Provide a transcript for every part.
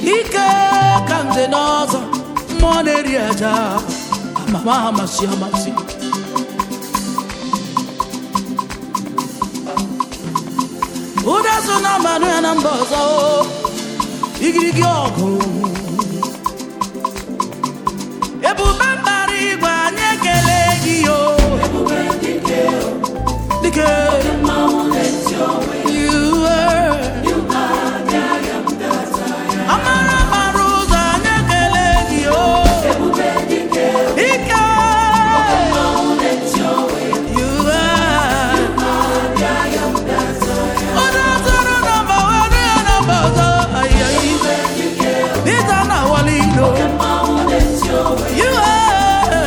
ike ka nze n'ọzọ mmụọ na-eri aja amama amasị amasị ụda so na mmanụ ya na mba ọzọ igirigi ọgụ ebube mbara igwe anyị ekele gị yo dike You were. Amara mara ụzọ anyị ekele gị o ike You were. Onye zọrọ nọmba were ya nọmba ọzọ ayayi Dịta na wali ilo You were.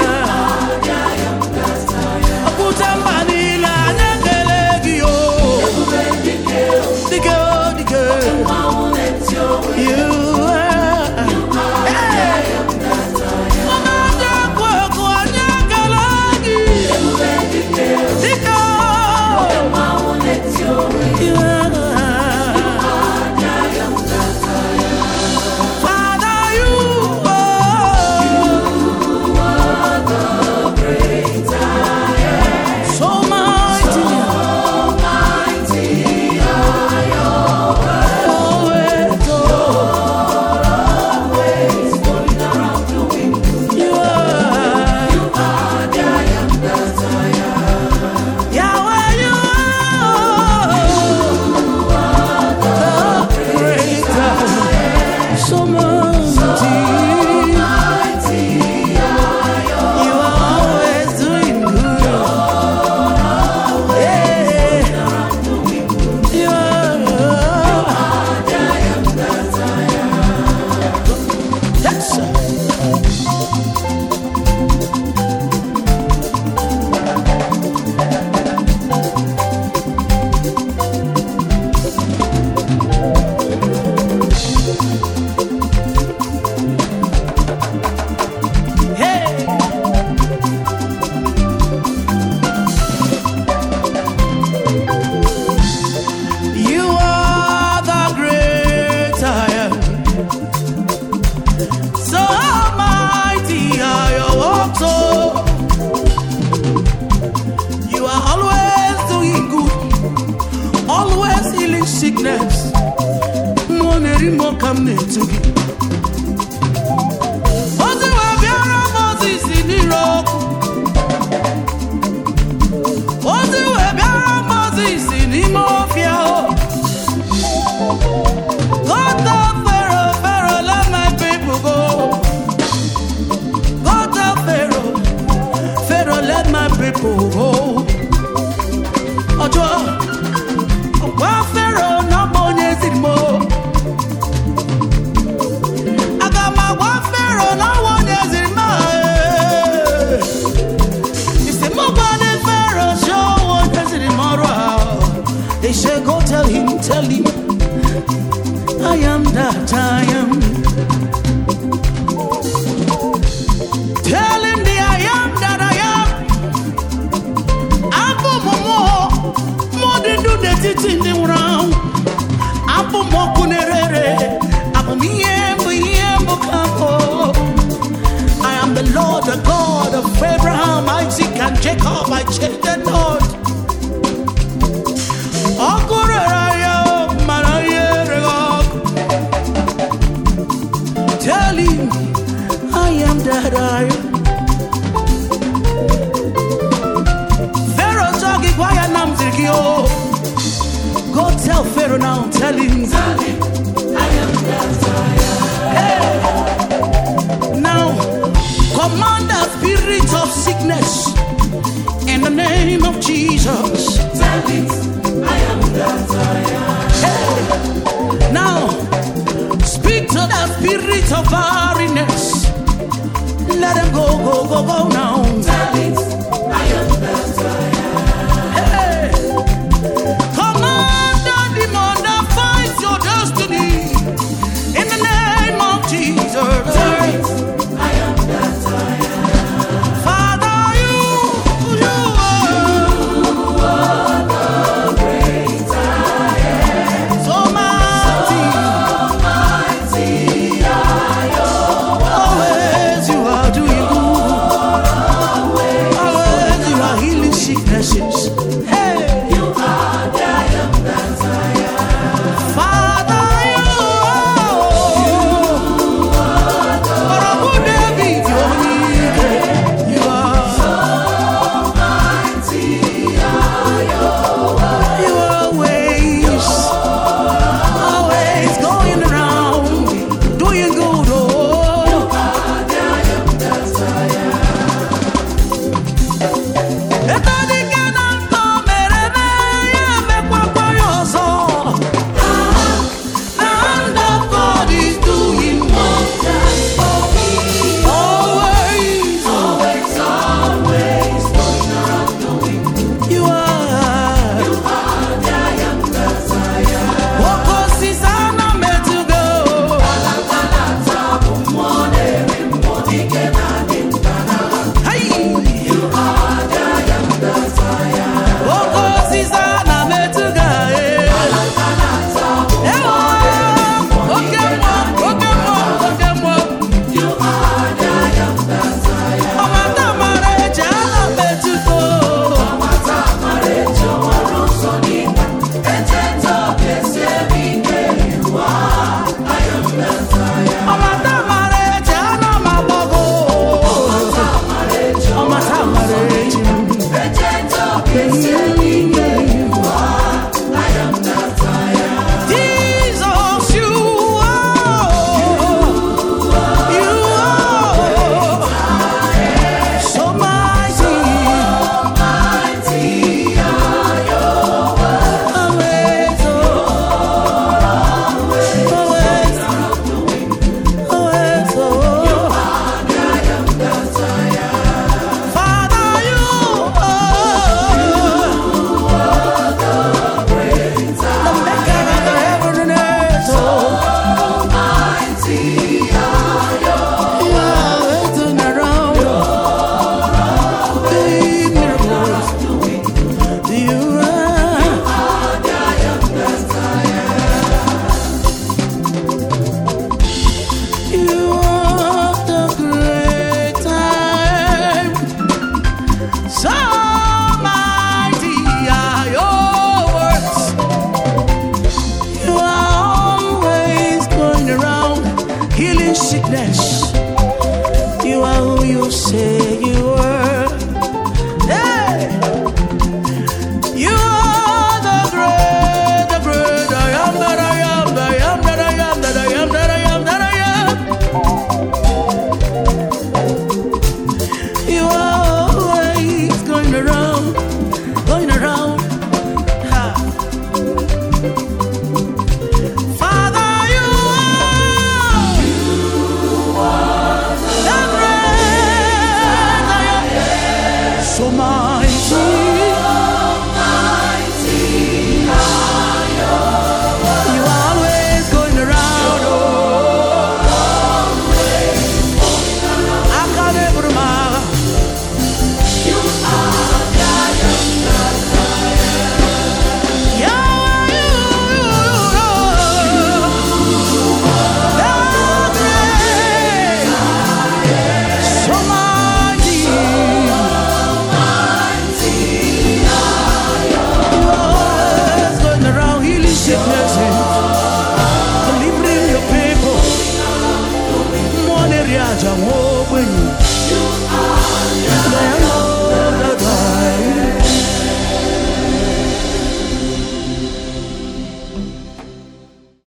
Okwute mba niile anyị ekele gị o Dike o dike You were. Hey! Ọma dị ekwu ekwu anyị ekele gị Dike o You were. Father, you are so mighty. Always, you are. Yahweh, you are the greater. So mighty. You are always doing good. Yeah. You are. Yes, sir. Hey. You are the great I am. So mighty are your works, oh. You are always doing good, always healing sickness. Money more come to gị. Ozi wee bịara Moses n'ire ọkụ. Ozi wee bịara Moses n'ime ọfịa o. Go tell Pharaoh, Pharaoh, let my people go. Go tell Pharaoh, Pharaoh, let my people go. Ọjọ́ gwa Pharaoh na ọ bụ onye ziri m o. Aga m agwa Pharaoh na ọ bụ onye ziri m a. Isi m gwa ndị Pharaoh si ọ bụ onye ziri m ọrụ a. They say go tell him, tell him. I am that I am. Tell him the I am that I am. Abụ m mmụọ, mmụọ dị ndụ n'etiti ndị nwụrụ anwụ. Abụ m ọkụ na-ere abụ m ihe mbụ ihe mbụ ka m bụ. I am the Lord, the God of Abraham, Isaac, and Jacob. I change the Lord. Ọkụ rere ya, mara ihe ereghị ọkụ. Tell him I am that I am. Pharaoh sọ gị gwa ya na m ziri gị o. Go tell Pharaoh now, tell him. Hey. Now, command the spirit of sickness in the name of Jesus. Hey. Now, speak to the spirit of barrenness. Let them go, go, go, go now. Hey. Command the demon that fights your destiny in the name of Jesus. Father, you, you are so mighty. sickness. You are who you say